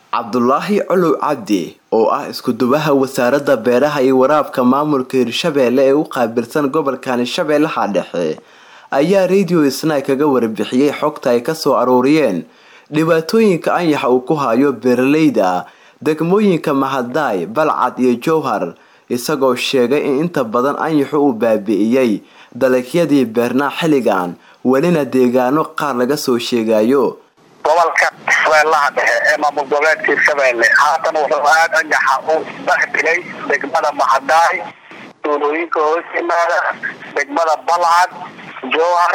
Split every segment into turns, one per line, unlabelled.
cabdulaahi colow cabdi oo ah isku-duwaha wasaaradda beeraha iyo waraabka maamulka hirshabeelle ee u qaabilsan gobolkani shabeellaha dhexe ayaa radio snai kaga warbixiyey xogta ay kasoo aruuriyeen dhibaatooyinka anyaxa uu ku hayo beeraleyda degmooyinka mahadaay balcad iyo jowhar isagoo sheegay in inta badan anyaxu uu baabi'iyey dalagyadii beernaa xilligan welina deegaano qaar laga soo sheegayo
gobolka shabeellaha dhexe ee maamul goboleedka hirshabeelle haatan wuxuu aad angaxa u isdhexdhigay degmada mahadaay tuulooyinka hoos yimaada degmada balcad jowhar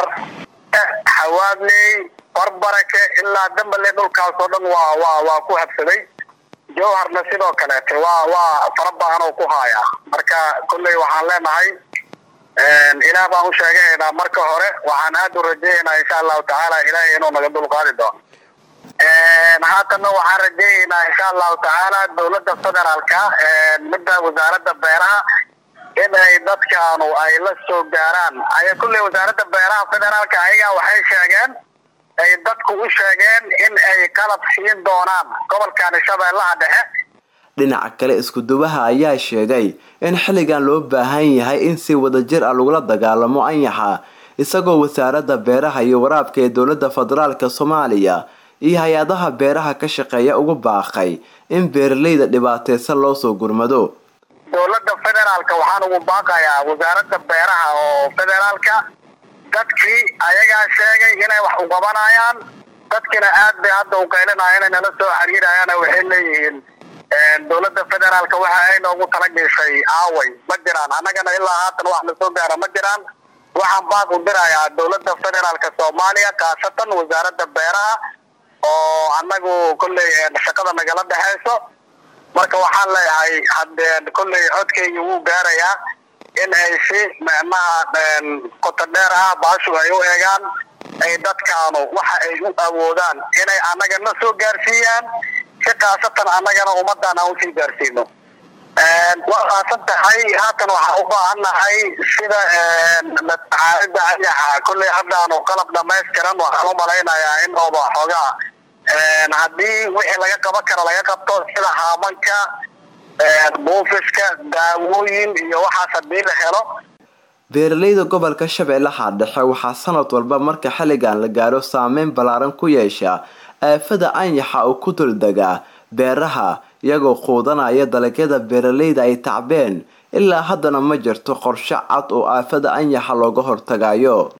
xawaadley barbarake ilaa dambale dhulkaasoo dhan waa waa waa ku habsaday jowharna sidoo kaleete waa waa fara badan oo ku haaya marka kolley waxaan leenahay ilaah baan u sheegahaynaa marka hore waxaan aada u rajayaynaa insha allahu tacaala ilaahay inuu naga dulqaadi doono haatanna waxaan rajayaynaa insha allahu tacaala dawladda federaalka midda wasaaradda beeraha in ay dadkaanu ay la soo gaaraan aya kulley wasaaradda beeraha federaalka ayagaa waxay sheegeen ay dadku u sheegeen in ay qalab siin doonaan gobolkani shabeellaha dhexe
dhinaca kale isku-duwaha ayaa sheegay in xilligan loo baahan yahay in si wadajir ah lagula dagaalamo anyaxa isagoo wasaaradda beeraha iyo waraabka ee dowladda federaalk soomaaliya iyo hay-adaha beeraha ka shaqeeya ugu baaqay in beeraleyda dhibaateysan loo soo gurmado
dowladda federaalka waxaan ugu baaqayaa wasaaradda beeraha oo federaalka dadkii ayagaa sheegay inay wax uqabanayaan dadkina aad bay hadda u qaylinaya inay nala soo xiriirayaan waxay leeyihiin dowladda federaalka waxa ay noogu talagashay aaway ma jiraan annagana ilaa haatan wax na soo gaara ma jiraan waxaan baaq u dirayaa dowladda federaalka soomaaliya khaasatan wasaaradda beeraha oo annagu kolley shaqada nagala dhexeyso marka waxaan leeyahay hadee kolley codkeygi wuu gaarayaa in ay si micnaha qoto dheer ah baashu ay u eegaan ay dadkaanu waxa ay u awoodaan inay annaga na soo gaarsiiyaan si khaasatan annagana ummadan aan usii gaarsiino waa khaasan tahay haatan waxaan u baahannahay sida matacaalida anyaxa kolley haddaanu qalab dhamaystiran waxaan u malaynayaa in ooba xoogaa haddii wixii laga qaban kara laga qabto sida haamanka buufiska daawooyin iyo waxaas hadii la helo
beeraleyda gobolka shabeellaha dhexe waxaa sanad walba marka xilligan la gaaro saameyn ballaaran ku yeesha aafada anyaxa oo ku duldegaa beeraha iyagoo quudanaya dalagyada beeraleyda ay tacbeen ilaa haddana ma jirto qorshe cad oo aafada anyaxa looga hortagayo